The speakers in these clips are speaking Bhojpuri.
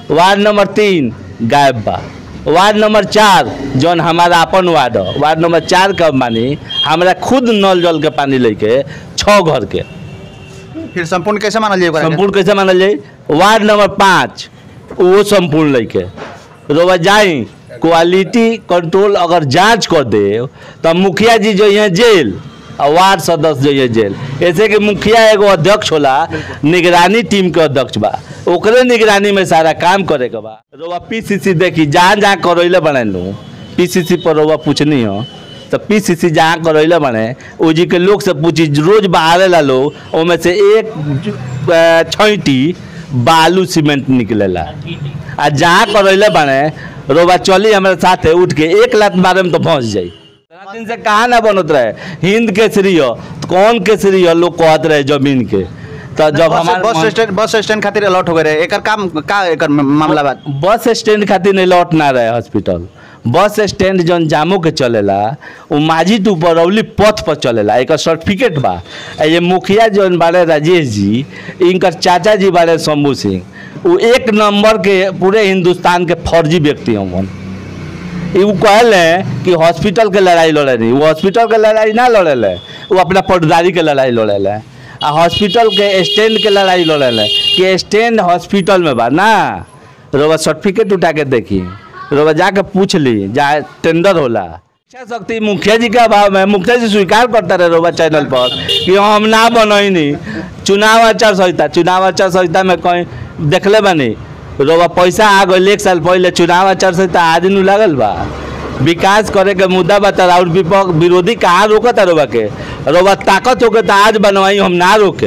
वार्ड नंबर तीन गायब बा वार्ड नंबर चार जौन हमारा अपन वार्ड ह वार्ड नंबर चार का मानी हमरा खुद नल जल के पानी लेके छः घर के फिर संपूर्ण कैसे मानल जाए ओकरा के? संपूर्ण कैसे मानल जाई वार्ड नंबर पाँच वो संपूर्ण लेके रोबा जाई क्वालिटी कंट्रोल अगर जांच कर दे तो मुखिया जी जो यहाँ जेल और वार्ड सदस्य जो ये जेल ऐसे कि मुखिया एगो अध्यक्ष होला निगरानी टीम के अध्यक्ष बा ओकरे निगरानी में सारा काम करे के बा रोबा पीसीसी देखी जहाँ जहाँ करैले बने नु पीसीसी पर रोबा पूछनी हो तो पीसीसी जहाँ करैले बने ओ जी के लोग से पूछी रोज बाहर ला लोग ओमे से एक अ, छैटी बालू सीमेंट निकलेला आ जहाँ करैले बने रोबा चली हमारे साथे उठ के एक लात मारे में तो फंस जाई इतना दिन से कहाँ ना बनत रहे हिंद केसरी हो तो कौन केसरी हो लोग कहत रहे जमीन के तो जब बस हमारे बस स्टैंड बस स्टैंड खातिर अलॉट हो गए रहे एकर काम का एकर मामला बात बस स्टैंड खातिर नहीं लौट ना रहे हॉस्पिटल बस स्टैंड जौन जामो के चलेला वो माझी टू बरौली पथ पर चलेला एक सर्टिफिकेट बा आ ये मुखिया जौन बारे राजेश जी इनकर चाचा जी बारे शंभू सिंह वो एक नंबर के पूरे हिंदुस्तान के फर्जी व्यक्ति हवन वो कहले कि हॉस्पिटल के लड़ाई लड़े नहीं वो हॉस्पिटल के लड़ाई ना लड़ेले वो अपना पटदारी के लड़ाई लड़ेले आ हॉस्पिटल के स्टैंड के लड़ाई लड़ेले कि स्टैंड हॉस्पिटल में बा ना रोबा सर्टिफिकेट उठा के देखी रोबा जाके पूछ ली जहाँ टेंडर होला इच्छा शक्ति मुखिया जी के अभाव में मुखिया जी स्वीकार करता रहे रोबा चैनल पर कि हम ना बनैनी चुनाव आचार संहिता चुनाव आचार संहिता में कहीं देखले बानी रोबा पैसा आ गई एक साल पहले चुनाव आचार संहिता आज नु लागल बा विकास करे के मुद्दा बता और विपक्ष विरोधी कहाँ रोकता रोबा के रोबा ताकत होके तो आज बनवाई हम ना रोके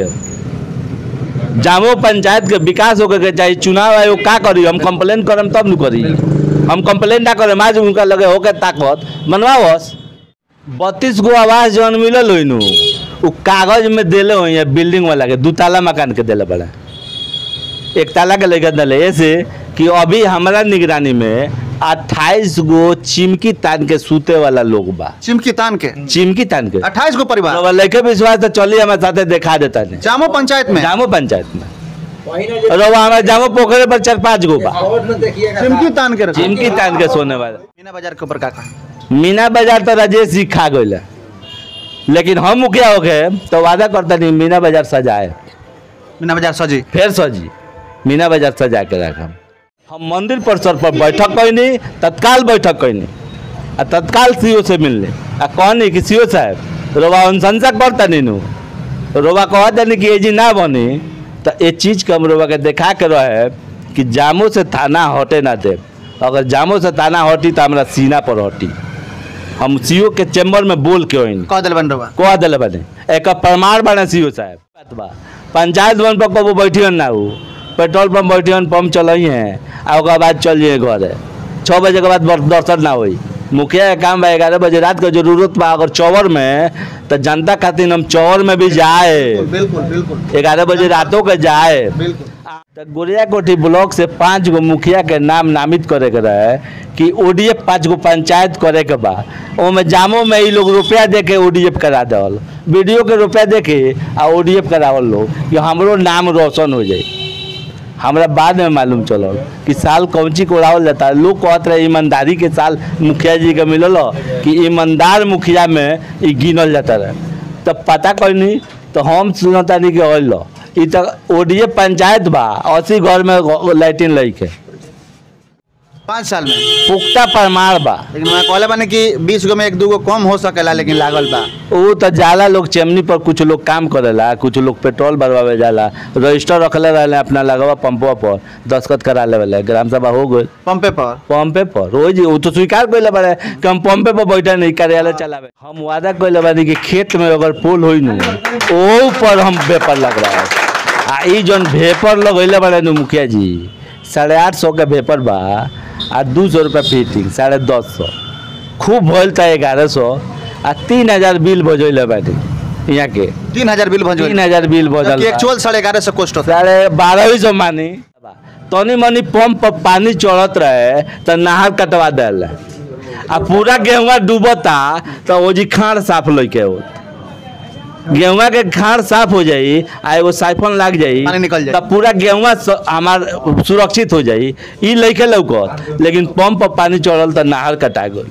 जामो पंचायत के विकास होके के चाहिए चुनाव आयोग का करी हम कंप्लेन करम तब नु करी हम कंप्लेन ना करे आज उनका लगे होके ताकत बनवावस बत्तीस गो आवास जौन मिलल हो नु उ कागज में देले हो या बिल्डिंग वाला के दू ताला मकान के देले बड़ा एक ताला के लेकर दिले ऐसे कि अभी हमारा निगरानी में अट्ठाईस गो चिमकी तान के सूते वाला लोग बा चिमकी तान के चिमकी तान के अट्ठाईस गो परिवार तो लेके विश्वास तो चलिए हमारे साथे देखा देता नहीं जामो पंचायत में जामो पंचायत में रवा हमारे जामो पोखरे पर चार पाँच गो बा चिमकी तान के रखा। चिमकी तान के सोने वाला मीना बाजार के ऊपर का का मीना बाजार तो राजेश जी खा गए लेकिन हम मुखिया हो गए तो वादा करता नहीं मीना बाजार सजाए मीना बाजार सजी फिर सजी मीना बाजार सजा के रखम हम मंदिर परिसर पर बैठक कैनी तत्काल बैठक कैनी आ तत्काल सीओ से मिलने आ कहनी कि सीओ साहब रोबा अनुशंसा करता नहीं नु रोबा कहा देनी कि ये जी ना बनी तो ये चीज़ के हम रोबा के देखा के रहे कि जामो से थाना हटे ना दे अगर जामो से थाना हटी तो हमारा सीना पर हटी हम सीओ के चैम्बर में बोल के होइनी कह दिल बन रहा कह दिले बने एक प्रमाण बने सीओ साहब बात बा पंचायत भवन पर कबो बैठियन ना हो पेट्रोल पंप बैठियन पंप चलई हैं आ ओकर बाद चल जाइए घर छः बजे के बाद बर- दर्शन ना होई मुखिया के काम बा ग्यारह बजे रात के जरूरत बा अगर चौवर में तो जनता खातिर हम चौवर में भी जाए बिल्कुल बिल्कुल ग्यारह बजे रातों के जाए बिल्कुल तो गोरिया कोठी ब्लॉक से पाँच गो मुखिया के नाम नामित करे के रहे कि ओडीएफ पाँच गो पंचायत करे के बा ओमे जामो में ई लोग रुपया दे के ओडीएफ करा देवल वीडियो के रुपया दे के आ ओडीएफ करावल लोग कि हमरो नाम रोशन हो जाए हमरा बाद में मालूम चलल कि साल कौची को उड़ावल जाता है लोग कहत रहे ईमानदारी के साल मुखिया जी के मिलल हो कि ईमानदार मुखिया में ई गिनल जाता रहे तब पता कैनी तो हम सुनतानी कि ऑल ई तो ओडीए पंचायत बा अस्सी घर में लैट्रिन लई के पाँच साल में पुख्ता प्रमाण बा लेकिन मैं कहले बानी कि बीस गो में एक दू गो कम हो सकेला लेकिन लागल बा वो तो जाला लोग चेमनी पर कुछ लोग काम करेला कुछ लोग पेट्रोल भरवावे जाला रजिस्टर रखले रहले अपना लगवा पंपवा पर दस्खत करा लेवले ग्राम सभा हो गई पंपे पर पंपे पर रोज वो तो स्वीकार कैले बारे कि हम पंपे पर बैठे नहीं कार्यालय चलावे हम वादा कैले बानी कि खेत में अगर पोल होई नु ओ पर हम वेपर लग रहा है आ ई जौन वेपर लगैले बारे नु मुखिया जी साढ़े आठ सौ के वेपर बा आ दू सौ रुपया फिटिंग साढ़े दस सौ खूब भइल था ग्यारह सौ आ तीन हजार बिल भजैले बानी यहाँ के तीन हजार बिल भंजो तीन हजार बिल भजल बा। एक्चुअल साढ़े ग्यारह सौ कॉस्ट होता साढ़े बारह सौ मानी तनी मनी पंप पर पानी चढ़त रहे तो नहर कटवा दिल आ पूरा गेहुआ डूबता तो वो जी खाड़ साफ लैके होत गेहुआ के खाड़ साफ हो जाई आ एगो साइफन लाग जाई पानी निकल जाई। तब पूरा गेहुआ स- हमार सुरक्षित हो जाई ई लइके लौकत लेकिन पंप पर पानी चढ़ल त नहर कटा गई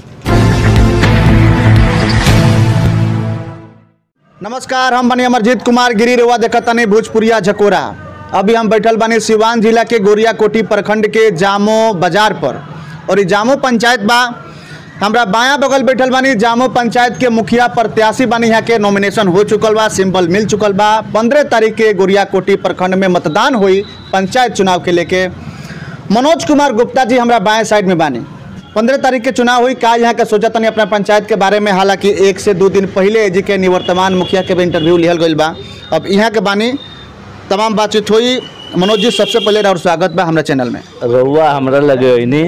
नमस्कार हम बनी अमरजीत कुमार गिरी रेवा देखतानी भोजपुरिया झकोरा अभी हम बैठल बानी सिवान जिला के गोरिया कोठी प्रखंड के जामो बाजार पर और ई जामो पंचायत बा हमरा बायां बगल बैठल बानी जामो पंचायत के मुखिया प्रत्याशी बानी यहाँ के नॉमिनेशन हो चुकल बा सिंबल मिल चुकल बा पंद्रह तारीख के गोरिया कोठी प्रखंड में मतदान हुई पंचायत चुनाव के लेके मनोज कुमार गुप्ता जी हमरा बाएं साइड में बानी पंद्रह तारीख के चुनाव हुई का यहाँ के सोचा तनी अपना पंचायत के बारे में हालांकि एक से दो दिन पहले जी के निवर्तमान मुखिया के भी इंटरव्यू लिहल गई बा अब यहाँ के बानी तमाम बातचीत हुई मनोज जी सबसे पहले और स्वागत बा हमरा चैनल में रउआ हमरा लगे ओइनी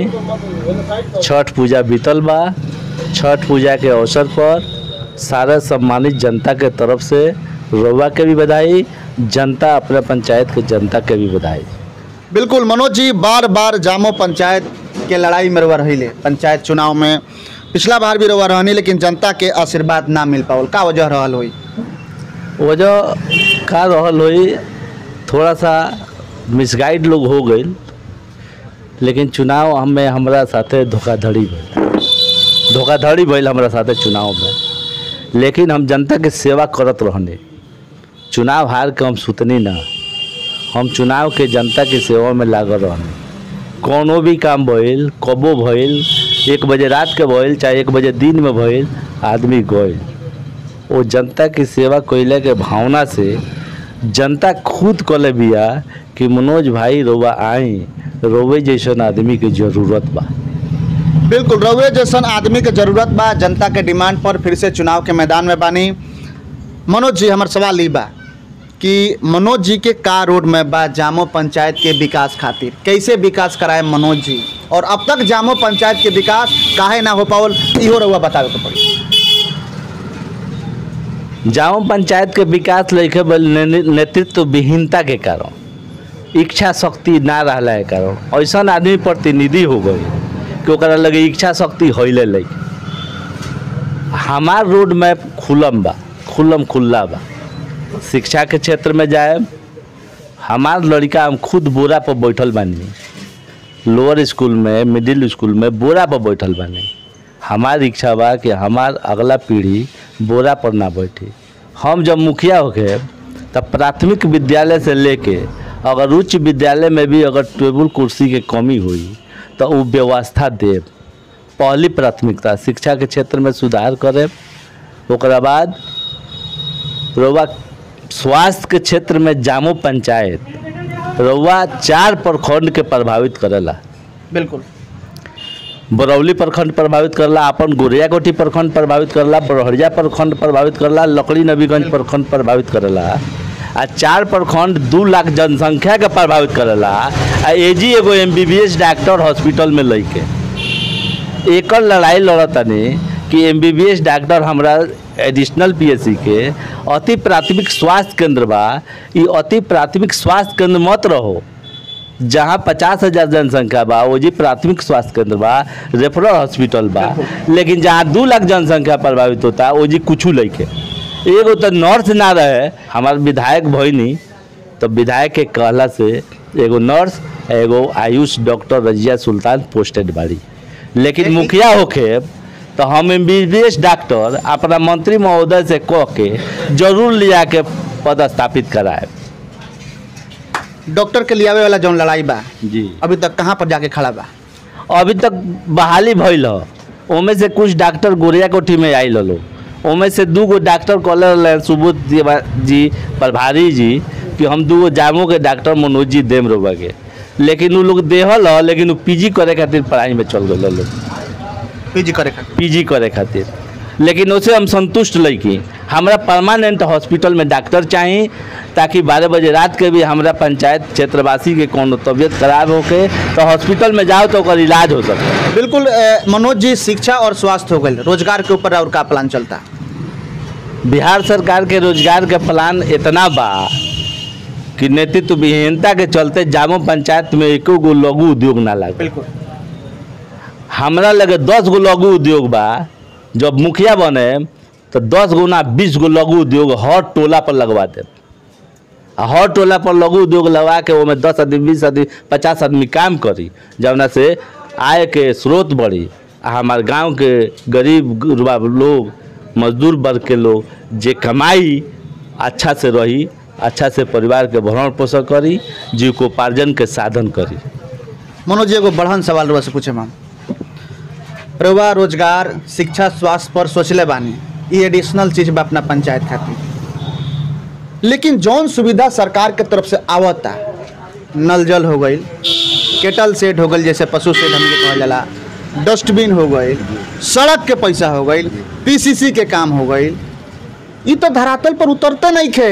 छठ पूजा बीतल बा छठ पूजा के अवसर पर सारा सम्मानित जनता के तरफ से रउआ के भी बधाई जनता अपने पंचायत के जनता के भी बधाई बिल्कुल मनोज जी बार बार जामो पंचायत के लड़ाई में रवा रही पंचायत चुनाव में पिछला बार भी रवा रहनी लेकिन जनता के आशीर्वाद ना मिल पावल का वजह रहल हुई वजह का रहल होई थोड़ा सा मिसगाइड लोग हो गई लेकिन चुनाव हमें हमरा साथे धोखाधड़ी भइल धोखाधड़ी भइल हमरा साथे चुनाव में लेकिन हम जनता के सेवा करत रहने चुनाव हार के हम सुतनी ना हम चुनाव के जनता के सेवा में लागल रहने कोनो भी काम भइल कबो भइल एक बजे रात के भइल चाहे एक बजे दिन में भइल आदमी गइल वो जनता की सेवा कैले के भावना से जनता खुद कले बिया कि मनोज भाई रोवा आई रोवे जैसन आदमी के जरूरत बा बिल्कुल रउए जैसन आदमी के जरूरत बा जनता के डिमांड पर फिर से चुनाव के मैदान में बानी मनोज जी हमार सवाल ई बा कि मनोज जी के का रोड में बा जामो पंचायत के विकास खातिर कैसे विकास कराए मनोज जी और अब तक जामो पंचायत के विकास काहे ना हो पावल इहो रउआ बतावे के पड़ी जाओ पंचायत के विकास लेके बल ने- नेतृत्व विहीनता के कारण इच्छा शक्ति ना रहला के कारण ऐसा आदमी प्रतिनिधि हो गए कि ओकरा लगे इच्छा शक्ति होइले लगे हमार रोड मैप खुलम बा खुलम खुल्ला बा शिक्षा के क्षेत्र में जाए हमार लड़का हम खुद बोरा पर बैठल बानी लोअर स्कूल में मिडिल स्कूल में बोरा पर बैठल बानी हमार इच्छा बा कि हमार अगला पीढ़ी बोरा पर ना बैठी हम जब मुखिया होके तब प्राथमिक विद्यालय से लेके अगर उच्च विद्यालय में भी अगर टेबल कुर्सी के कमी हुई तो वो व्यवस्था देव पहली प्राथमिकता शिक्षा के क्षेत्र में सुधार करे ओकरा बाद रउआ स्वास्थ्य के क्षेत्र में जामो पंचायत रउआ चार प्रखंड के प्रभावित करेला बिल्कुल बरौली प्रखंड प्रभावित करला अपन गोरिया कोठी प्रखंड प्रभावित करला बरहरिया प्रखंड प्रभावित करला लकड़ी नबीगंज प्रखंड प्रभावित करेला आ चार प्रखंड दू लाख जनसंख्या के प्रभावित करेला आ एजी एगो एम डॉक्टर हॉस्पिटल में लैके एकर लड़ाई लड़तनी कि एम डॉक्टर हमरा एडिशनल पीएससी के अति प्राथमिक स्वास्थ्य केंद्र बा ई अति प्राथमिक स्वास्थ्य केंद्र मत रहो जहाँ पचास हजार जनसंख्या बा वो जी प्राथमिक स्वास्थ्य केंद्र बा रेफरल हॉस्पिटल बा लेकिन जहाँ दू लाख जनसंख्या प्रभावित होता वो जी कुछ लैके एगो तो नर्स ना रहे हमार विधायक भइनी तो विधायक के कहला से एगो नर्स एगो आयुष डॉक्टर रजिया सुल्तान पोस्टेड बाड़ी लेकिन मुखिया होके तो हम एम डॉक्टर अपना मंत्री महोदय से कह के जरूर लिया के पदस्थापित कराए डॉक्टर के लियावे वाला जौन लड़ाई बा जी अभी तक कहाँ पर जाके खड़ा बा अभी तक बहाली भइल ह ओमे से कुछ डॉक्टर गोरिया कोठी में आइल हलो ओमे से दू गो डॉक्टर कहले रहले सुबोध जी बा- जी प्रभारी जी कि हम दू गो जामो के डॉक्टर मनोज जी देम रोबा के लेकिन उ लोग देहल ह लेकिन उ पीजी करे खातिर पढ़ाई में चल गए लोग पीजी करे खातिर पीजी करे खातिर लेकिन उसे हम संतुष्ट लईकी हमरा परमानेंट हॉस्पिटल में डॉक्टर चाही ताकि बारह बजे रात के भी हमरा पंचायत क्षेत्रवासी के कोनो तबीयत खराब होके तो हॉस्पिटल में जाओ तो ओकर इलाज हो सके बिल्कुल अ, मनोज जी शिक्षा और स्वास्थ्य हो गए रोजगार के ऊपर और का प्लान चलता बिहार सरकार के रोजगार के प्लान इतना बा कि नेतृत्व विहीनता के चलते जामो पंचायत में एको गो लघु उद्योग ना लगे बिल्कुल हमरा लगे दस गो लघु उद्योग बा जब मुखिया बने तो दस गुना बीस गो लघु उद्योग हर टोला पर लगवा दे आ हर टोला पर लघु उद्योग लगा के ओमे दस आदमी बीस आदमी पचास आदमी काम करी जवना से आय के स्रोत बढ़ी आ हमारे गांव के गरीब गुरबा लोग मजदूर वर्ग के लोग जे कमाई अच्छा से रही अच्छा से परिवार के भरण पोषण करी जीविकोपार्जन के साधन करी मनोज जी एगो बढ़न सवाल रुआ से पूछे हम रुआ रोजगार शिक्षा स्वास्थ्य पर सोचले बानी ई एडिशनल चीज बा अपना पंचायत खातिर लेकिन जौन सुविधा सरकार के तरफ से आवता नल जल हो गई केटल सेट हो गई जैसे पशु सेट हमके कहल जाला डस्टबिन हो गई सड़क के पैसा हो गई पीसीसी के काम हो गई ई तो धरातल पर उतरते नहीं खे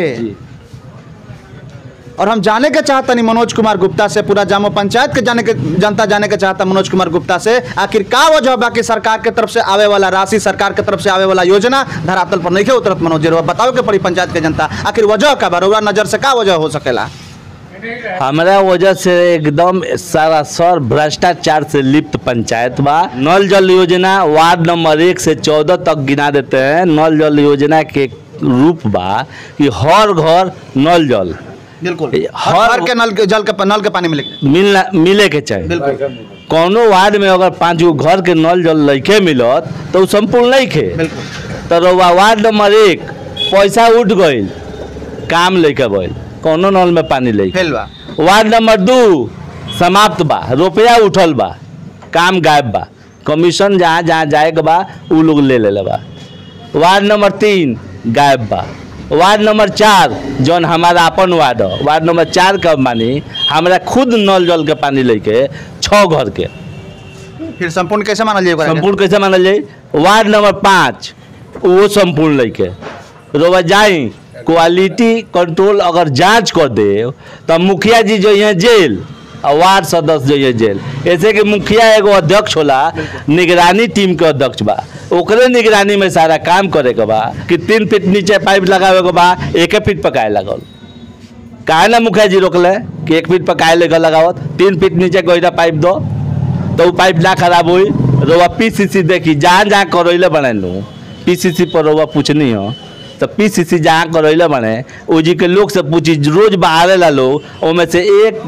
और हम जाने के चाहता नहीं मनोज कुमार गुप्ता से पूरा जामो पंचायत के जाने के जनता जाने के चाहता मनोज कुमार गुप्ता से आखिर का वजह बा कि सरकार के तरफ से आवे वाला राशि सरकार के तरफ से आवे वाला योजना धरातल पर नहीं के उतरत मनोज जी रउआ बताओ के पड़ी पंचायत के जनता आखिर वजह का बा रउआ नजर से का वजह हो सकेला हमारा वजह से एकदम सारा सर भ्रष्टाचार से लिप्त पंचायत बा नल जल योजना वार्ड नंबर एक से चौदह तक गिना देते हैं नल जल योजना के रूप बा कि हर घर नल जल बिल्कुल हर- हर घर के नल के जल के नल के पानी मिले मिलना मिले के चाहिए बिल्कुल कौनो वार्ड में अगर पाँच गो घर के नल जल लैके मिलत तो उ संपूर्ण नहीं खे बिल्कुल तो रउआ वार्ड नंबर एक पैसा उठ गईल काम लेके गईल कौनो नल में पानी लेके फेल बा वार्ड नंबर दू समाप्त बा रुपया उठल बा काम गायब बा कमीशन जहाँ जहाँ जाए के बा उ लोग ले ले बा वार्ड नंबर तीन गायब बा वार्ड नंबर चार जौन हमारा अपन वार्ड ह वार्ड नंबर चार का मानी हमरा खुद नल जल के पानी लेके छः घर के फिर संपूर्ण कैसे मानल जाए ओकरा के? संपूर्ण कैसे मानल जाई वार्ड नंबर पाँच वो संपूर्ण लेके रोवा जाई क्वालिटी कंट्रोल अगर जांच कर दे तो मुखिया जी जो यहाँ जेल और वार्ड सदस्य जो ये जेल ऐसे कि मुखिया एगो अध्यक्ष होला निगरानी टीम के अध्यक्ष बा ओकरे निगरानी में सारा काम करे के बा कि तीन फीट नीचे पाइप लगावे के बा एक फीट पकाए लगल काहे ना मुखिया जी रोकले कि एक फीट पकाए लेकर लगावत तीन फीट नीचे गहरा पाइप दो तो वो पाइप ना खराब हुई रोवा पीसीसी देखी जहाँ जहाँ करैले बने लू पीसीसी पर रोवा पूछनी हो तो पीसीसी जहाँ करैले बने ओ जी के लोग से पूछी रोज बाहर ला लोग ओमे से एक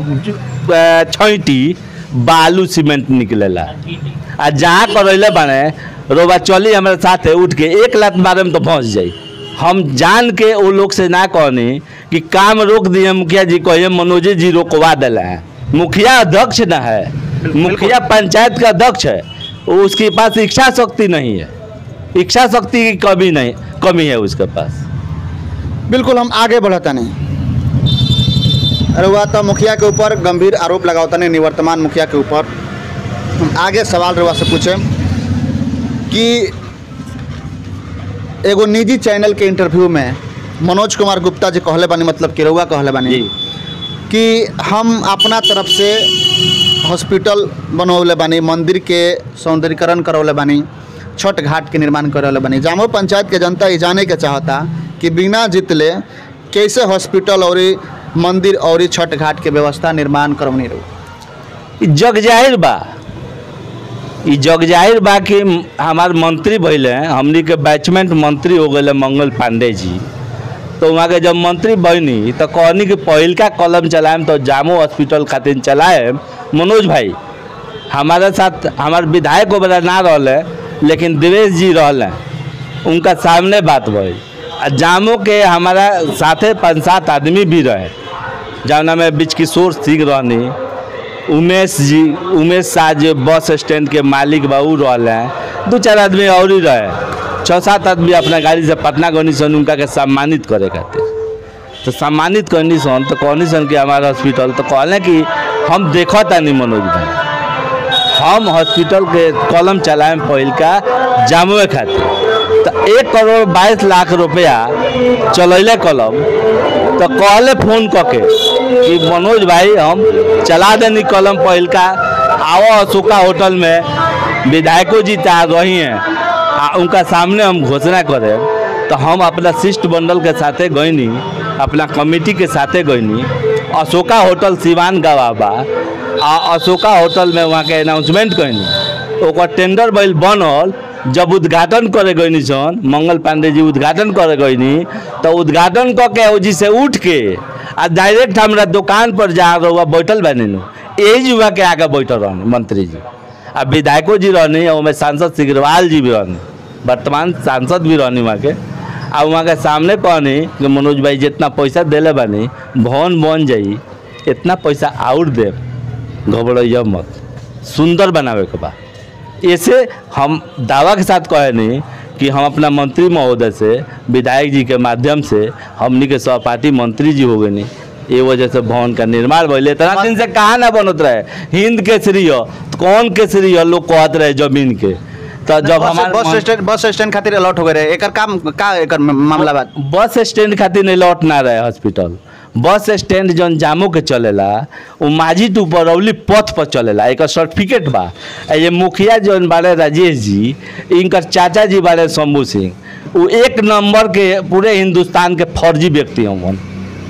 अ, छैटी बालू सीमेंट निकलेला आ जहाँ करैले बने रोवा चली हमारे साथे उठ के एक लात मारे में तो फंस जाई हम जान के वो लोग से ना कहनी कि काम रोक दिए मुखिया जी कहिए मनोज जी रोकवा दिला है मुखिया अध्यक्ष ना है मुखिया पंचायत का अध्यक्ष है वो उसके पास इच्छा शक्ति नहीं है इच्छा शक्ति की कमी नहीं कमी है उसके पास बिल्कुल हम आगे बढ़ता नहीं रुआ तो मुखिया के ऊपर गंभीर आरोप लगावता नहीं निवर्तमान मुखिया के ऊपर हम आगे सवाल रुआ से पूछे कि एगो निजी चैनल के इंटरव्यू में मनोज कुमार गुप्ता जी कहले बानी मतलब कि रउआ कहले बानी जी कि हम अपना तरफ से हॉस्पिटल बनवले बानी मंदिर के सौंदर्यीकरण करवले बानी छठ घाट के निर्माण करवले बानी जामो पंचायत के जनता ये जाने के चाहता कि बिना जीतले कैसे हॉस्पिटल और मंदिर और छठ घाट के व्यवस्था निर्माण करवनी रहो ई जग जाहिर बा ई जग जाहिर बा कि हमार मंत्री भइले हमनी के बैचमेंट मंत्री हो गए मंगल पांडे जी तो वहाँ के जब मंत्री बनी तो कहनी कि पहिलका कलम चलाएम तो जामो हॉस्पिटल खातिर चलाएम मनोज भाई हमारे साथ हमार विधायक वगैरह ना रहले लेकिन देवेश जी रहले उनका सामने बात भई आ जामो के हमारा साथे पाँच सात आदमी भी रहे जौना में बीच किशोर सिंह रहनी उमेश जी उमेश शाह जो बस स्टैंड के मालिक बा उ रहल हैं दू चार आदमी और ही रहे छः सात आदमी अपना गाड़ी से पटना गनी सन उनका के सम्मानित करे खातिर तो सम्मानित करनी सन तो कहनी सन कि हमारा हॉस्पिटल तो कहले कि हम देखा तानी मनोज भाई हम हॉस्पिटल के कलम चलाएम पहिल का जामुए खातिर तो एक करोड़ बाईस लाख रुपया चलैले कलम तो कहले फोन करके कि मनोज भाई हम चला देनी कलम पहिल का आओ अशोका होटल में विधायकों जी तैयार रही हैं आ उनका सामने हम घोषणा करें तो हम अपना शिष्ट मंडल के साथे गईनी अपना कमेटी के साथे गईनी अशोका होटल सिवान गवा बा आ अशोका होटल में वहाँ के अनाउंसमेंट कैनी ओकर टेंडर बैल बनल जब उद्घाटन करे गईनी सन मंगल पांडे जी उद्घाटन करे गईनी तो उद्घाटन क के ओजी से उठ के आ डायरेक्ट हमरा दुकान पर जा रहुआ बैठल बानी नु यही युवा के आगे बैठल रहनी मंत्री जी आ विधायको जी रहनी और में सांसद सिग्रवाल जी भी रहनी वर्तमान सांसद भी रहनी वहाँ के आ वहाँ के सामने कहनी कि मनोज भाई जितना पैसा देले बानी भवन बन जाई इतना पैसा और दे घबराइया मत सुंदर बनावे के बा ऐसे हम दावा के साथ कहे नहीं कि हम अपना मंत्री महोदय से विधायक जी के माध्यम से हमनी के सहपाठी मंत्री जी हो गए नहीं ये वजह से भवन का निर्माण भइले इतना दिन से कहाँ ना बनत रहे हिंद केसरी हो तो कौन केसरी हो लोग कहत रहे जमीन के तो जब बस हमार बस स्टैंड बस स्टैंड खातिर अलॉट हो गए रहे एकर काम का एकर मामला बात बस स्टैंड खातिर नहीं लौट ना रहे हॉस्पिटल बस स्टैंड जौन जामो के चलेला वो माझी टू बरौली पथ पर चलेला एक सर्टिफिकेट बा आ ये मुखिया जौन बारे राजेश जी इनकर चाचा जी बारे शंभू सिंह वो एक नंबर के पूरे हिंदुस्तान के फर्जी व्यक्ति हवन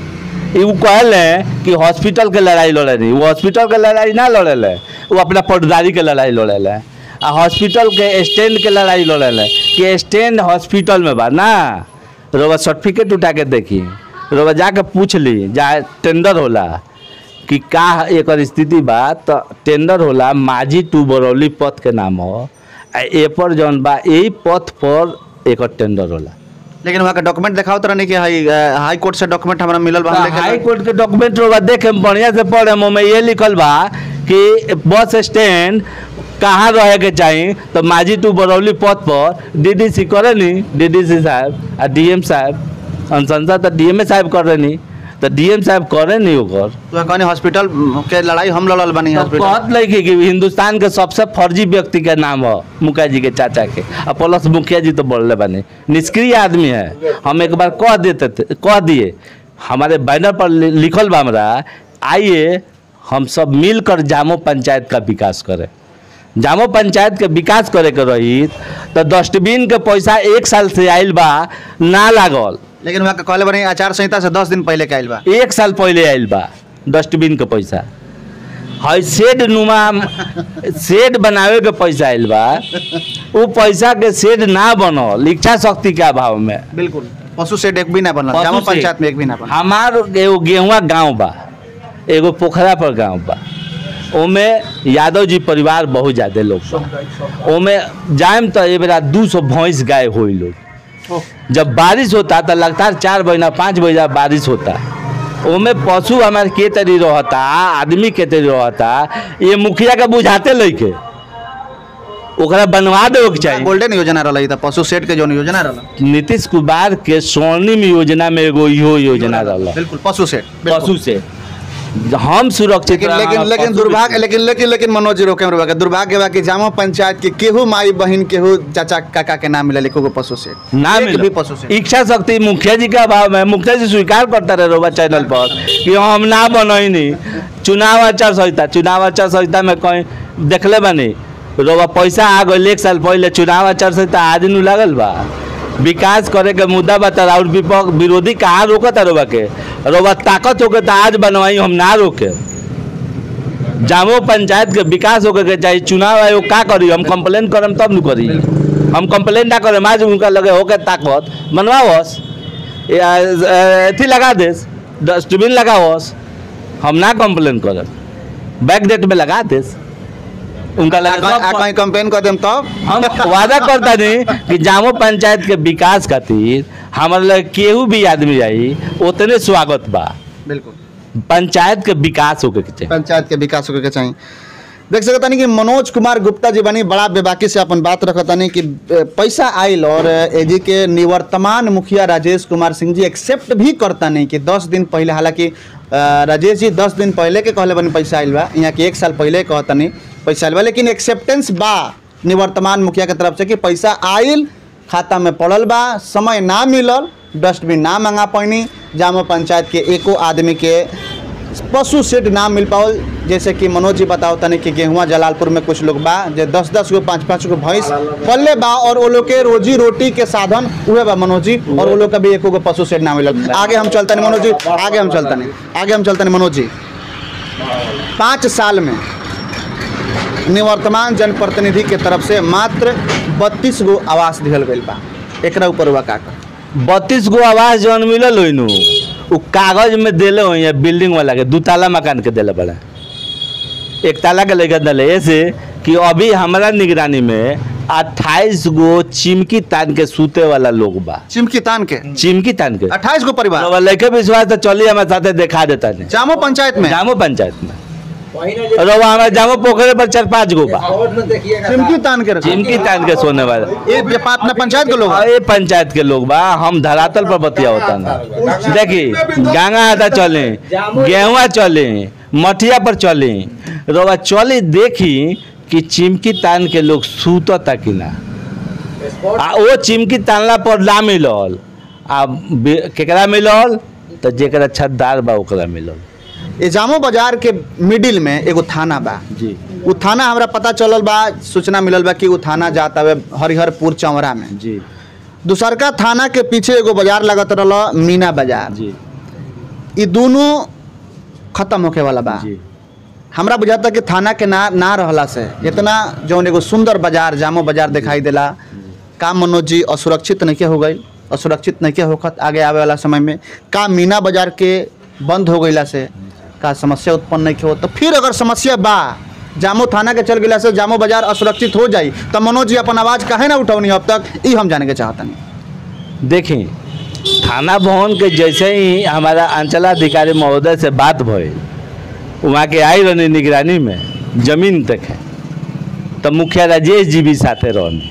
ई उ कहले कि हॉस्पिटल के लड़ाई लड़े नहीं वो हॉस्पिटल के लड़ाई ना लड़ेले वो अपना पटदारी के लड़ाई लड़ेले आ हॉस्पिटल के स्टैंड के लड़ाई लड़ेले कि स्टैंड हॉस्पिटल में बा ना रोबा सर्टिफिकेट उठा के देखी रोबा जाके पूछ ली जा टेंडर होला कि का एकर स्थिति बा तो टेंडर होला माझी टू बरौली पथ के नाम हो आ ए पर जौन बा यही पथ पर एकर टेंडर होला लेकिन वहाँ का डॉक्यूमेंट दिखाओ तरह नहीं कि हाई हाई कोर्ट से डॉक्यूमेंट हमारा मिलल बा हम लेके हाई कोर्ट के डॉक्यूमेंट होगा देखे में बढ़िया से पढ़े में ये लिखल बा कि बस स्टैंड कहाँ रहे के चाही तो माझी टू बरौली पथ पर डीडीसी करे नी डीडीसी साहब आ डीएम साहब अनुशंसा तो डीएमए साहब करे नी तो डीएम साहब करे नी ओकर तो कहनी हॉस्पिटल के लड़ाई हम लड़ल बानी तो हॉस्पिटल कहत लगे कि हिंदुस्तान के सबसे फर्जी व्यक्ति के नाम हो मुखिया जी के चाचा के और प्लस मुखिया जी तो बोलले बने निष्क्रिय आदमी है हम एक बार कह देते थे कह दिए हमारे बैनर पर लि- लिखल बा हमरा आइए हम सब मिलकर जामो पंचायत का विकास करें जामो पंचायत के विकास करे के रही तो डस्टबिन के पैसा एक साल से आयल बा ना लागल लेकिन वहाँ के कहले बानी आचार संहिता से दस दिन पहले के आइल बा एक साल पहले आयल बा डस्टबिन के पैसा है शेड नुमा शेड बनावे के पैसा आयल बा उ पैसा के शेड ना बनल इच्छा शक्ति के अभाव में बिल्कुल पशु शेड एक भी ना बनल पशु जामो शेड। पंचायत में एक भी ना बनल हमार एगो गेहुआ गांव बा एगो पोखरा पर गांव बा ओमे यादव जी परिवार बहुत ज्यादा लोग बा ओमे जाएम तो ए बेरा दू सौ भैंस गाय होई लोग जब बारिश होता तो लगातार चार महीना पाँच महीना बारिश होता ओमे पशु हमारे के तरी रहता आदमी के तरी रहता ये मुखिया के बुझाते लइके ओकरा बनवा देवे के चाहिए गोल्डन योजना रहल था पशु शेड के जो योजना रहल नीतीश कुमार के स्वर्णिम योजना में एगो इहो योजना रहल बिल्कुल पशु शेड पशु से हम सुरक्षित लेकिन लेकिन रहब, लेकिन पशु दुर्भाग्य लेकिन लेकिन लेकिन मनोज जी रोके हमरा दुर्भाग्य बा कि जामो पंचायत के केहू माई बहन केहू चाचा काका के नाम मिले लिखो पशु शेड ना एक मिला भी पशु शेड इच्छा शक्ति मुखिया जी का अभाव में मुखिया जी स्वीकार करता रहे रोबा चैनल पर कि हम ना बनैनी चुनाव आचार संहिता चुनाव आचार संहिता में कहीं देखले बानी रोबा पैसा आ गई एक साल पहले चुनाव आचार संहिता आज नु लागल बा विकास करे के मुद्दा बता और विपक्ष विरोधी कहाँ रोकता रोबा के रोबा ताकत होके तो आज बनवाई हम ना रोके जामो पंचायत के विकास होके के चाहिए चुनाव आयोग का करी हम कंप्लेन करम तब न करी हम कंप्लेन ना करम आज उनका लगे होके ताकत बनवावस या, अ, अथी लगा देस डस्टबिन लगावस हम ना कंप्लेन करम बैक डेट में लगा देस उनका लगे आ सब- कहीं कंपेन कर देम तब हम वादा करता नहीं कि जामो पंचायत के विकास खातिर हमारे लगे केहू भी आदमी आई उतने स्वागत बा बिल्कुल पंचायत के विकास होके के चाहिए पंचायत के विकास होके के चाहिए देख सकता नहीं कि मनोज कुमार गुप्ता जी बनी बड़ा बेबाकी से अपन बात रखता नहीं कि अ, पैसा आयल और एजी के निवर्तमान मुखिया राजेश कुमार सिंह जी एक्सेप्ट भी करता नहीं कि दस दिन पहले हालांकि अ, राजेश जी दस दिन पहले के कहले बनी पैसा आयल बा यहाँ के एक साल पहले कहता नहीं पैसा आयल बा लेकिन एक्सेप्टेंस बा निवर्तमान मुखिया के तरफ से कि पैसा आयल खाता में पड़ल बा समय ना मिलल डस्टबिन ना मंगा पैनी जामो पंचायत के एको आदमी के पशु शेड ना मिल पाओल जैसे कि मनोज जी बताओ तनी कि गेहुआ जलालपुर में कुछ लोग बा जे दस दस गो पाँच पाँच गो भैंस पल्ले बा और वो लोग के रोजी रोटी के साधन उहे बा मनोज जी और वो लोग का भी एको गो पशु शेड ना मिलल आगे हम चलतनी मनोज जी आगे हम चलतनी आगे हम चलतनी मनोज जी पाँच साल में निवर्तमान जनप्रतिनिधि के तरफ से मात्र बत्तीस गो आवास दिहल गईल बा एकरा ऊपर हुआ का कर बत्तीस गो आवास जौन मिलल होई नु उ कागज में देले होई है बिल्डिंग वाला के दू ताला मकान के देले बड़ा एक ताला के लेकर दिले ऐसे कि अभी हमारा निगरानी में अट्ठाईस गो चिमकी तान के सूते वाला लोग बा चिमकी तान के चिमकी तान के अट्ठाईस गो परिवार अब लड़के विश्वास तो चली हमारे साथे देखा देता नहीं जामो पंचायत में जामो पंचायत में और वो हमारे जामो पोखरे पर चार पाँच गो बा चिमकी तान के रखा चिमकी तान के सोने वाला ये ये पा- अपना पंचायत के लोग और ये पंचायत के लोग बा हम धरातल पर बतिया होता ना देखी गंगा आधा चले गेहुआ चले मठिया पर चले रोवा चले देखी कि चिमकी तान के लोग सूतता कि ना आ वो चिमकी तानला पर ना मिलल आ बे- केकरा मिलल तो जेकरा छतदार बा ओकरा मिलल ये जामो बाजार के मिडिल में एगो थाना बा जी उ थाना हमरा पता चलल बा सूचना मिलल बा कि उ थाना जात हवे हरिहरपुर चौरा में जी दूसरका थाना के पीछे एगो बाजार लगत रहल मीना बाजार जी ये दोनों खत्म होके वाला बा जी हमरा बुझाता कि थाना के ना ना रहला से इतना जौन एगो सुंदर बाजार जामो बाजार दिखाई देला का मनोज जी असुरक्षित नहीं हो गई असुरक्षित नहीं होखत आगे आवे वाला समय में का मीना बाजार के बंद हो गईला से का समस्या उत्पन्न नहीं हो तो फिर अगर समस्या बा जामो थाना के चल गईला से जामो बाजार असुरक्षित हो जाई तो मनोज जी अपन आवाज काहे ना उठौनी अब तक ई हम जाने के चाहतनी देखें थाना भवन के जैसे ही हमारा अंचलाधिकारी महोदय से बात भई वहाँ के आई रहनी निगरानी में जमीन तक है तो मुखिया राजेश जी भी साथे रहनी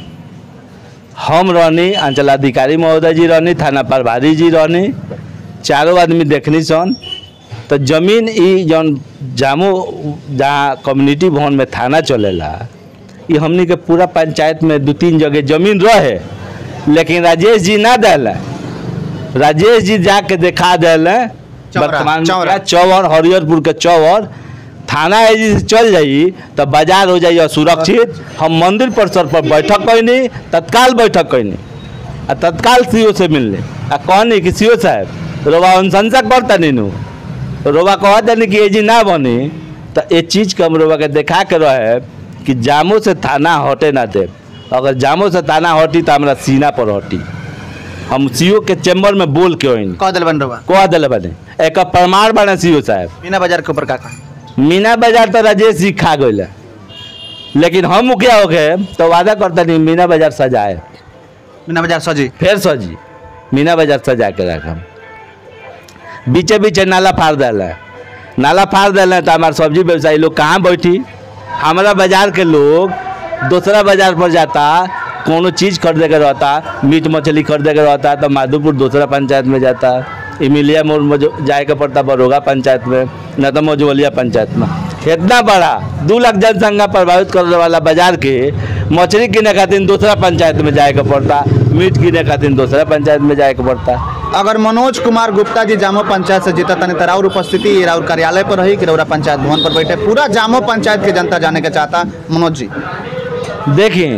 हम रहनी अंचलाधिकारी महोदय जी रहनी थाना प्रभारी जी रहनी चारों आदमी देखनी सन तो जमीन ई जौन जामो जहाँ कम्युनिटी भवन में थाना चलेला ये हमनी के पूरा पंचायत में दू तीन जगह जमीन रहे लेकिन राजेश जी ना दिला राजेश जी जाके दिखा दिले चौरा, वर्तमान चौरा। मुखिया चौवर हरिहरपुर के चौवर थाना एजी से चल जाई तो बाजार हो जाई असुरक्षित हम मंदिर परिसर पर बैठक कैनी तत्काल बैठक कैनी आ तत्काल सीओ से मिलने आ कहनी कि सीओ साहब रोबा अनुशंसा करता नीनू तो रोबा कह देनी कि एजी ना बनी तो ये चीज़ के हम रोबा के देखा के रहे कि जामो से थाना हटे ना दे अगर जामो से थाना हटी तो हमारा सीना पर हटी हम सीओ के चैम्बर में बोल के होइनी कह दिल बन रहा कह दिले बने एक प्रमाण बने सीओ साहब मीना बाजार के ऊपर का कहा मीना बाजार तो राजेश जी खा गए लेकिन हम मुखिया हो गए तो वादा करता नहीं मीना बाजार सजाए मीना बाजार सजी फिर सजी मीना बाजार सजा के रखम बीचे बीचे नाला फाड़ दिला नाला फाड़ दिला तो हमारे सब्जी व्यवसायी लोग कहाँ बैठी हमारा बाजार के लोग दूसरा बाजार पर जाता कोनो चीज़ खरीदे के रहता मीट मछली खरीदे के रहता तो माधोपुर दूसरा पंचायत में जाता इमिलिया मोड़ में जो जाए के पड़ता बरोगा पंचायत में न तो मझुलिया पंचायत में इतना बड़ा दू लाख जनसंख्या प्रभावित करने वाला बाजार के मछली किने खातिर दूसरा पंचायत में जाए के पड़ता मीट किने खातिर दूसरा पंचायत में जाए के पड़ता अगर मनोज कुमार गुप्ता जी जामो पंचायत से जीता तनी राउर उपस्थिति राउर कार्यालय पर रही कि रौरा पंचायत भवन पर बैठे पूरा जामो पंचायत के जनता जाने के चाहता मनोज जी देखी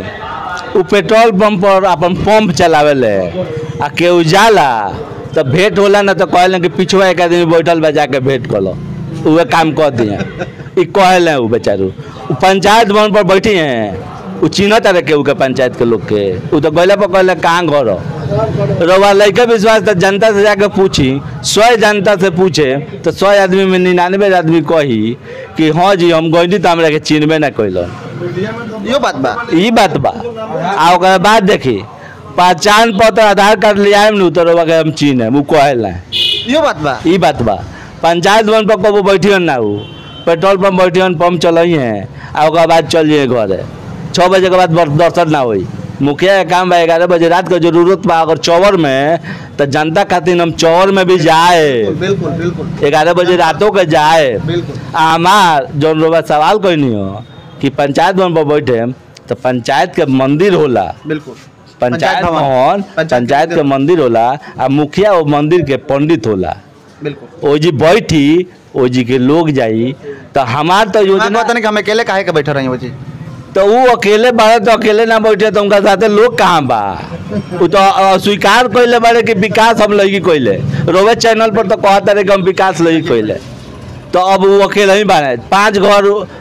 उ पेट्रोल पंप पर अपन पंप चलावे ले आ केहू जाला तो भेंट होला ना तो कहले कि पिछवा एक आदमी बैठल बा जाके भेंट कर लो उहे काम कर दिए ई कहले उ बेचारू उ पंचायत भवन पर बैठी हैं उ चिन्हत रहे केहू के पंचायत के लोग के उ तो गैला पर कहले कहाँ घर हो रवा लड़के विश्वास तो जनता से जाके पूछी सौ जनता से पूछे तो सौ आदमी में निन्यानवे आदमी कही कि हाँ जी हम गई तो हमरा के चिन्हबे ना कैलन यो बात बा ई बात बा आ ओकर बाद देखी पहचान पत्र आधार कार्ड ले आएम नु तो रउआ के हम चीन है उ कहल ना यो बात बा ई बात बा पंचायत भवन पर कबो बैठियन ना उ पेट्रोल पंप बैठियन पंप चलई है आ ओकर बाद चल जाइए घरे छः बजे के बाद बर- दर्शन ना होई मुखिया के काम बा ग्यारह बजे रात के जरूरत बा अगर चौवर में तो जनता खातिर हम चौवर में भी जाए बिल्कुल बिल्कुल ग्यारह बजे रातों के जाए बिल्कुल आ हमार जौन रोबा सवाल कहनी हो कि पंचायत भवन पर बैठे तो पंचायत के मंदिर होला बिल्कुल पंचायत भवन। भवन पंचायत पंचायत के मंदिर। मंदिर होला आ मुखिया वो मंदिर के पंडित होला बिल्कुल ओ जी बैठी ओ जी के लोग जाई तो हमार तो मैं योजना कहता नहीं कि हम अकेले काहे के बैठे रही हो जी तो वो अकेले बाड़े तो अकेले ना बैठे तो उनका साथे लोग कहाँ बा वो तो अ, स्वीकार कैले बाड़े कि विकास हम लगी कैले रोवे चैनल पर तो कहता रहे कि हम विकास लगी कैले तो अब वो अकेले ही बाड़े पांच घर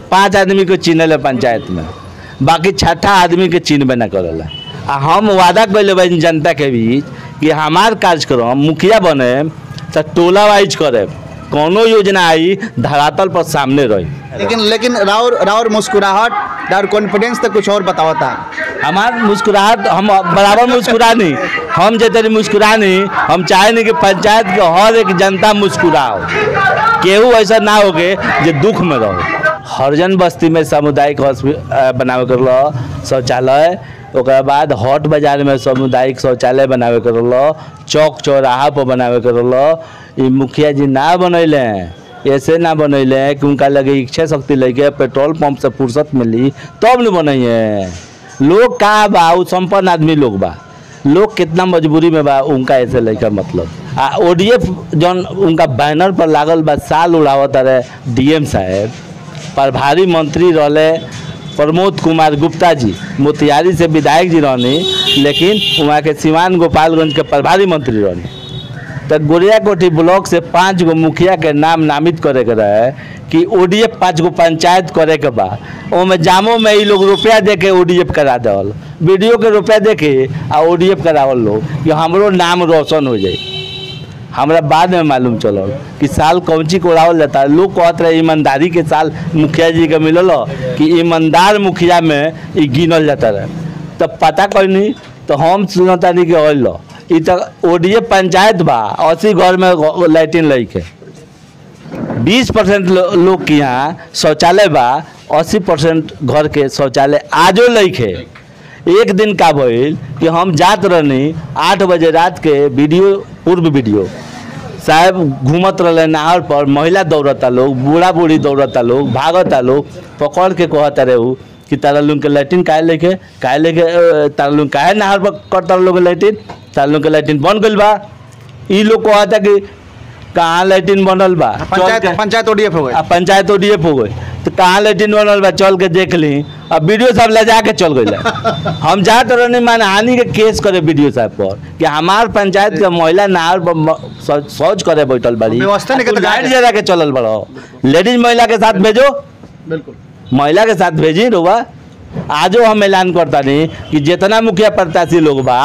पांच आदमी को चिनेले पंचायत में बाकी छठा आदमी के चिन्हबे न करेला आ हम वादा कैले बानी जनता के बीच कि हमार कार्यक्रम मुखिया बने तो टोला वाइज करे कोनो योजना आई धरातल पर सामने रही लेकिन लेकिन राउर राउर मुस्कुराहट राउर कॉन्फिडेंस तो कुछ और बतावता हमार मुस्कुराहट हम बराबर मुस्कुरानी हम जैसे मुस्कुरानी हम चाहे नहीं कि पंचायत के हर एक जनता मुस्कुराओ केहू ऐसा ना हो के जे दुख में रहो हरजन बस्ती में सामुदायिक हॉस्पिटल बनावे कर लो शौचालय ओकरा बाद हॉट बाजार में सामुदायिक शौचालय बनावे कर लो चौक चौराहा पर बनावे कर लो ई मुखिया जी ना बनैले ऐसे ना बनैले कि उनका लगे इच्छा शक्ति लेके पेट्रोल पंप से फुर्सत मिली तब न बनैए लोग का बा उ संपन्न आदमी लोग बा लोग कितना मजबूरी में बा उनका ऐसे लेकर मतलब आ ओडीएफ जौन उनका बैनर पर लागल बा साल उड़ावत रहे डीएम साहब प्रभारी मंत्री रहले प्रमोद कुमार गुप्ता जी मोतिहारी से विधायक जी रहनी लेकिन वहाँ के सिवान गोपालगंज के प्रभारी मंत्री रहनी तो गोरिया कोठी ब्लॉक से पाँच गो मुखिया के नाम नामित करे के रहे कि ओडीएफ पाँच गो पंचायत करे के बा ओमे जामो में ई लोग रुपया दे के ओडीएफ करा देवल वीडियो के रुपया दे के आ ओडीएफ करावल लोग कि हमरो नाम रोशन हो जाए हमरा बाद में मालूम चलल कि साल कौची को उड़ावल जाता है लोग कहत रहे ईमानदारी के साल मुखिया जी के मिलल ह कि ईमानदार मुखिया में ई गिनल जाता रहे तब पता कैनी तो हम सुनतानी कि अल ई तो ओडीए पंचायत बा अस्सी घर में लैट्रिन लैके बीस परसेंट लोग के यहाँ शौचालय बा अस्सी परसेंट घर के शौचालय आजो लैके एक दिन का भइल कि हम जात रहनी आठ बजे रात के वीडियो पूर्व वीडियो साहब घूमत रहले नहर पर महिला दौड़ता लोग बूढ़ा बूढ़ी दौड़ता लोग भागता लोग पकड़ के कहता रहे उ कि तारा लोग के लैट्रिन काहे लेके काहे लेके अ, तारा लोग काहे नहर पर करता लोग लैट्रिन तारा लोग के लैट्रिन बन गइल बा ई लोग कहता कि कहाँ लैट्रिन बनल बा चल पंचायत के- पंचायत ओडीएफ हो गए आ पंचायत ओडीएफ हो गई तो कहाँ लैट्रिन बनल बा चल के देख ली अब वीडियो साहब ले जाके चल गई हम जात रहनी मानहानि के केस करे वीडियो साहब पर कि हमार पंचायत के महिला नहर पर म- शौच शौच करे बैठल बड़ी व्यवस्था नहीं आ तू करते लाइट जाके। जला के चलल बड़ो लेडीज महिला के साथ भेजो बिल्कुल महिला के साथ भेजी रुआ आजो हम ऐलान करता नहीं कि जितना मुखिया प्रत्याशी लोग बा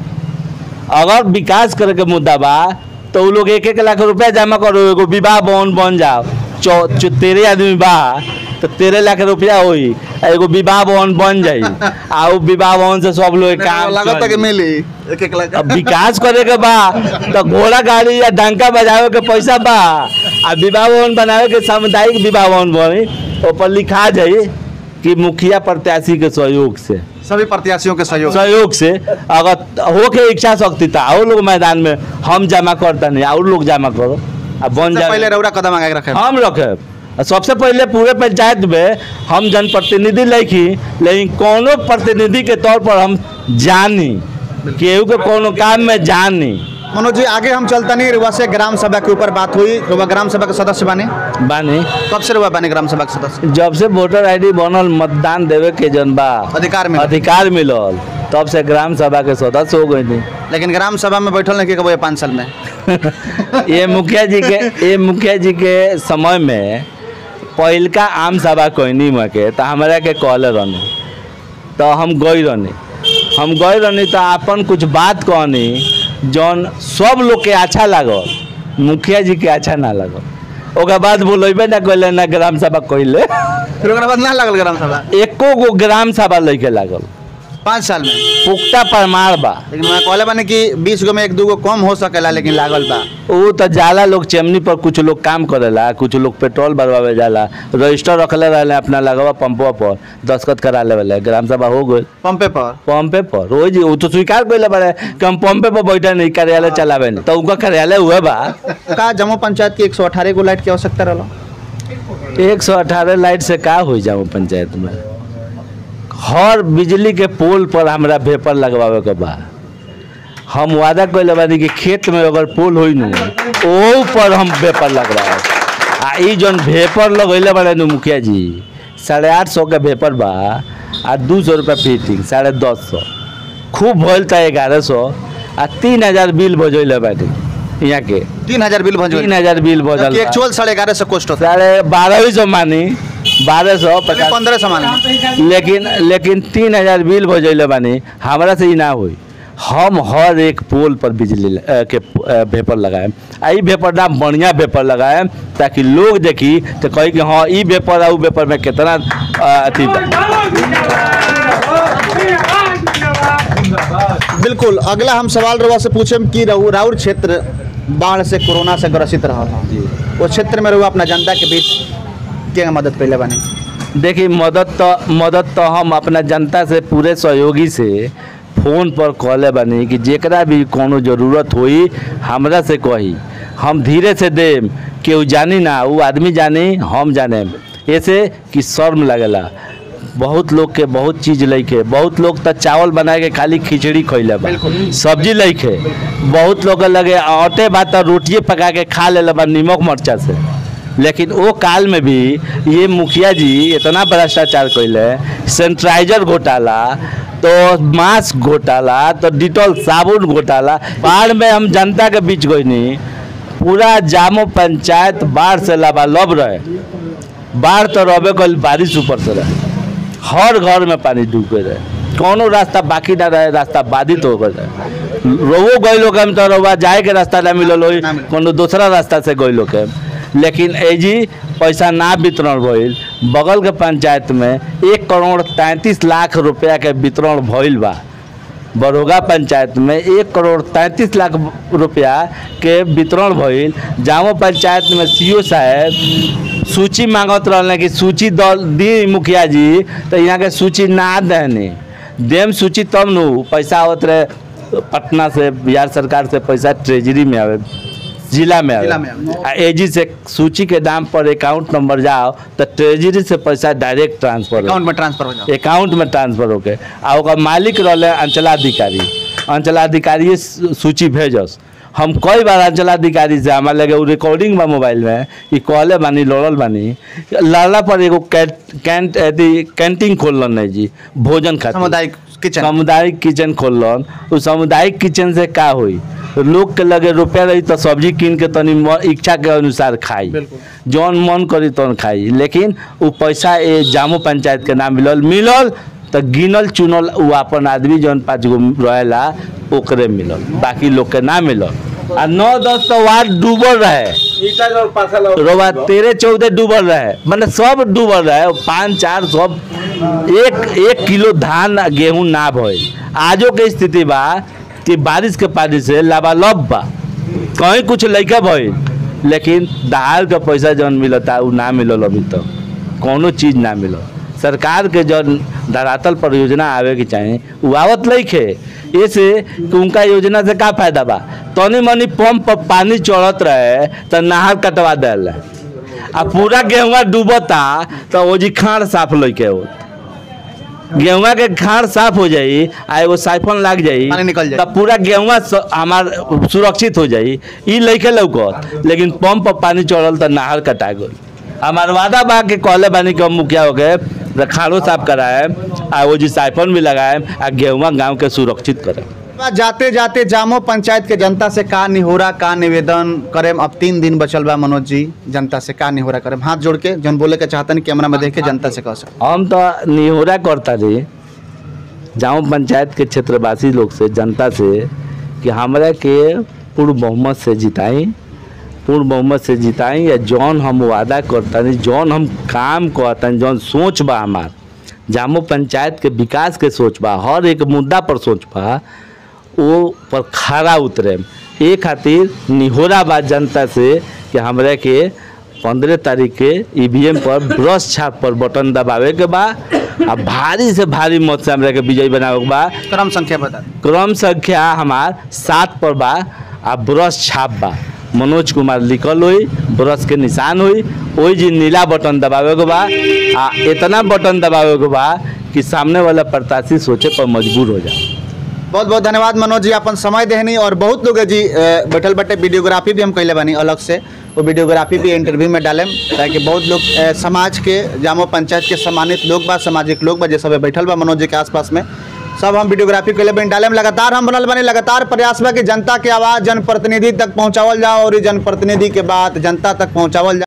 अगर विकास करे के मुद्दा बा तो उ लोग एक एक लाख रुपया जमा करो एगो विवाह भवन बन जाओ चौ चौ तेरह आदमी बा तो तेरह लाख रुपया होई आ एगो विवाह भवन बन जाई आ उ विवाह भवन से सब लोग के काम लागत चली। कि मिली एक एक लाख अब विकास करे के बा तो घोड़ा गाड़ी या डंका बजावे के पैसा बा आ विवाह भवन बनावे के सामुदायिक विवाह भवन बनी ऊपर लिखा जाई कि मुखिया प्रत्याशी के सहयोग से सभी प्रत्याशियों के सहयोग सहयोग से अगर हो के इच्छा शक्ति था और लोग मैदान में हम जमा करता नहीं और लोग जमा करो आ बन सबसे पहले जाए रौरा कदम आगे रखे हम रखे आ सबसे पहले पूरे पंचायत में हम जनप्रतिनिधि लिखी लेकिन कोनो प्रतिनिधि के तौर पर हम जानी केहू के कोनो काम में जानी मनोज जी आगे हम चलता नहीं रुआ से ग्राम सभा के ऊपर बात हुई रुआ ग्राम सभा के सदस्य बने बानी कब से रुआ बने ग्राम सभा के सदस्य जब से वोटर आईडी बनल मतदान देवे के जन बा अधिकार मिलल। अधिकार मिलल तब से ग्राम सभा के सदस्य हो गई लेकिन ग्राम सभा में बैठल नहीं कबो ये पाँच साल में ये मुखिया जी के ये मुखिया जी के समय में पहिलका आम सभा कहनी में के तो हमरा के कहले रहनी तो हम गई रहनी हम गई रहनी तो अपन कुछ बात कहनी जौन सब लोग के अच्छा लागल मुखिया जी के अच्छा ना लागल ओकर बाद बोलेबे ना कहले ना ग्राम सभा कहले फिर ओकरा बाद ना लगल ग्राम सभा एको गो ग्राम सभा लेके लागल पाँच साल में पुख्ता परमार बा लेकिन मैं कहले बानी कि बीस गो में एक दू गो कम हो सकेला लेकिन लागल बा वो तो जाला लोग चेमनी पर कुछ लोग काम करेला कुछ लोग पेट्रोल भरवावे जाला रजिस्टर रखले रहले अपना लगवा पंपवा पर दस्खत करा लेवले ग्राम सभा हो गई पंपे पर पंपे पर रोज जी वो तो स्वीकार कैले बारे कि हम पंपे पर बैठे नहीं कार्यालय चलावे नहीं तो उनका कार्यालय हुए बा का जम्मू पंचायत की एक सौ अठारह गो लाइट की आवश्यकता रहा एक सौ अठारह लाइट से का हो जाओ पंचायत में हर बिजली के पोल पर हमरा भेपर लगवावे के बा हम वादा कैले बानी कि खेत में अगर पोल होई नु ओ पर हम भेपर लगवाए आ ई जौन भेपर लगैले बाड़े नु मुखिया जी साढ़े आठ सौ के भेपर बा आ दू सौ रुपया फिटिंग साढ़े दस सौ खूब भइल था ग्यारह सौ आ तीन हजार बिल बजैले बाटे यहाँ के तीन हजार बिल भंजो तीन हजार बिल बजल बा। एक्चुअल साढ़े ग्यारह सौ कोस्ट होता साढ़े बारह सौ मानी बारह सौ पचास पंद्रह सामान में लेकिन लेकिन तीन हजार बिल भजैले बानी हमरा से ई ना होई हम हर एक पोल पर बिजली ल- अ, के अ, वेपर लगाएम आ ई वेपर ना बढ़िया वेपर लगाएम ताकि लोग देखी तो कही कि हाँ ई वेपर आ उ वेपर में कितना अ, अथी बा बिल्कुल अगला हम सवाल रउआ से पूछम कि रहू राउर क्षेत्र बाढ़ से कोरोना से ग्रसित रहा वो क्षेत्र में रहुआ अपना जनता के बीच के मदद कैले बानी देखिए मदद तो मदद तो हम अपना जनता से पूरे सहयोगी से फोन पर कहले बानी कि जेकरा भी कोनो जरूरत होई हमरा से कही हम धीरे से देम केहू जानी ना वो आदमी जानी हम जाने ऐसे कि शर्म लगेला बहुत लोग के बहुत चीज लैके बहुत लोग तो चावल बना के खाली खिचड़ी खैले बा सब्जी लैके बहुत लोग के लगे आटे भात और रोटिए पका के खा लेले बा निमक मरचा से लेकिन वो काल में भी ये मुखिया जी इतना भ्रष्टाचार कैले सैनिटाइजर घोटाला तो मास्क घोटाला तो डिटॉल साबुन घोटाला बाढ़ में हम जनता के बीच गईनी पूरा जामो पंचायत बाढ़ से लबालब रहे बाढ़ तो रहे कल बारिश ऊपर से रहे हर घर में पानी डूब गए रहे कोनो रास्ता बाकी ना रहे रास्ता बाधित हो गए रहे रोवो गए लोग हम तो रोवा जाए के रास्ता ना मिलल होई ना मिलल। कोनो दूसरा रास्ता से गए लोग के लेकिन एजी पैसा ना वितरण भइल बगल के पंचायत में एक करोड़ तैंतीस लाख रुपया के वितरण भइल बा बड़ोगा पंचायत में एक करोड़ तैंतीस लाख रुपया के वितरण भइल जामो पंचायत में सीओ साहब सूची मांगत रहने कि सूची दल दी मुखिया जी तो यहाँ के सूची ना देने देम सूची तब नु पैसा आवत रहे पटना से बिहार सरकार से पैसा ट्रेजरी में आवे जिला में जिला में आवे आ एजी से सूची के दाम पर अकाउंट नंबर जाओ तो ट्रेजरी से पैसा डायरेक्ट ट्रांसफर हो अकाउंट में ट्रांसफर हो जाओ अकाउंट में ट्रांसफर होके आ ओकर मालिक रहले अंचलाधिकारी अंचलाधिकारी सू- सूची भेजस हम कई बार अंचलाधिकारी से हमारे लगे उ रिकॉर्डिंग बा मोबाइल में ई कहले बानी लड़ल बानी लड़ला पर एगो कैंट कैंट अथी कैंटीन खोललन नहीं जी भोजन खातिर सामुदायिक किचन सामुदायिक किचन खोललन उस सामुदायिक किचन से का होई लोग के लगे रुपया रही तो सब्जी कीन के तनी म- इच्छा के अनुसार खाई बिल्कुल। जौन मन करी तौन खाई लेकिन उ पैसा ए जामो पंचायत के नाम मिलल मिलल तो गिनल चुनल उ अपन आदमी जौन पाँच गो रहेला ओकरे मिलल बाकी लोग के ना मिलल आ नौ दस तो वार्ड डूबल रहे रोबा तेरह चौदह डूबल रहे मतलब सब डूबल रहे पाँच चार सब एक एक किलो धान आ गेहूं ना भइल आजो के स्थिति बा कि बारिश के पानी से लबालब बा कहीं कुछ लइका भइल लेकिन दहाड़ के पैसा जौन मिलता उ ना मिलल अभी तक कोनो चीज ना मिलल सरकार के जौन धरातल पर योजना आवे के चाही उ आवत लइखे ऐसे कि उनका योजना से का फायदा बा तनी मनी पंप पर पानी चढ़त रहे तो नहर कटवा दिल आ पूरा गेहुआ डूबता तो ओजी खाड़ साफ लइके हो गेहुआ के खाड़ साफ हो जाई आ एगो साइफन लाग जाई पानी निकल जाई। तब पूरा गेहुआ स- हमार सुरक्षित हो जाई ई लइके लौकत लेकिन पंप पर पानी चढ़ल तो नहर कटा गई हमार वादा बा के कहले बानी कि हम मुखिया हो गए तो खाड़ो साफ कराए आ वो जी साइफन भी लगाए आ गेहुआ गांव के सुरक्षित करे जाते जाते जामो पंचायत के जनता से का निहोरा का निवेदन करेम अब तीन दिन बचल बा मनोज जी जनता से का निहोरा करेम हाथ जोड़ के जौन बोले के चाहतन कैमरा में देख के जनता से कह सक हम तो निहोरा करता रही जाऊँ पंचायत के क्षेत्रवासी लोग से जनता से कि हमरा के पूर्ण बहुमत से जिताई पूर्ण बहुमत से जिताई या जौन हम वादा करतनी जौन हम काम करतनी जौन सोच बा हमार जामो पंचायत के विकास के सोच बा हर एक मुद्दा पर सोच बा वो पर खड़ा उतरे ए खातिर निहोरा बा जनता से कि हमरा के पंद्रह तारीख के ईवीएम पर ब्रश छाप पर बटन दबावे के बा आ भारी से भारी मत से हमरा के विजयी बनावे के बा क्रम संख्या बता दी। क्रम संख्या हमार सात पर बा आ ब्रश छाप बा मनोज कुमार लिखल हुई ब्रश के निशान हुई ओही जी नीला बटन दबावे के बा आ इतना बटन दबावे के बा कि सामने वाला प्रत्याशी सोचे पर मजबूर हो जाए बहुत बहुत धन्यवाद मनोज जी अपन समय देहनी और बहुत लोग है जी अ, बैठल बैठे वीडियोग्राफी भी हम कैले बानी अलग से वो वीडियोग्राफी भी इंटरव्यू में डालेम ताकि बहुत लोग अ, समाज के जामो पंचायत के सम्मानित लोग बा सामाजिक लोग बा जे सब बैठल बा मनोज जी के आसपास में सब हम वीडियोग्राफी कैले बानी डालेम लगातार हम बनल बानी लगातार प्रयास बा कि जनता के आवाज़ जनप्रतिनिधि तक पहुँचावल जाओ और ई जनप्रतिनिधि के बात जनता तक पहुँचावल जाओ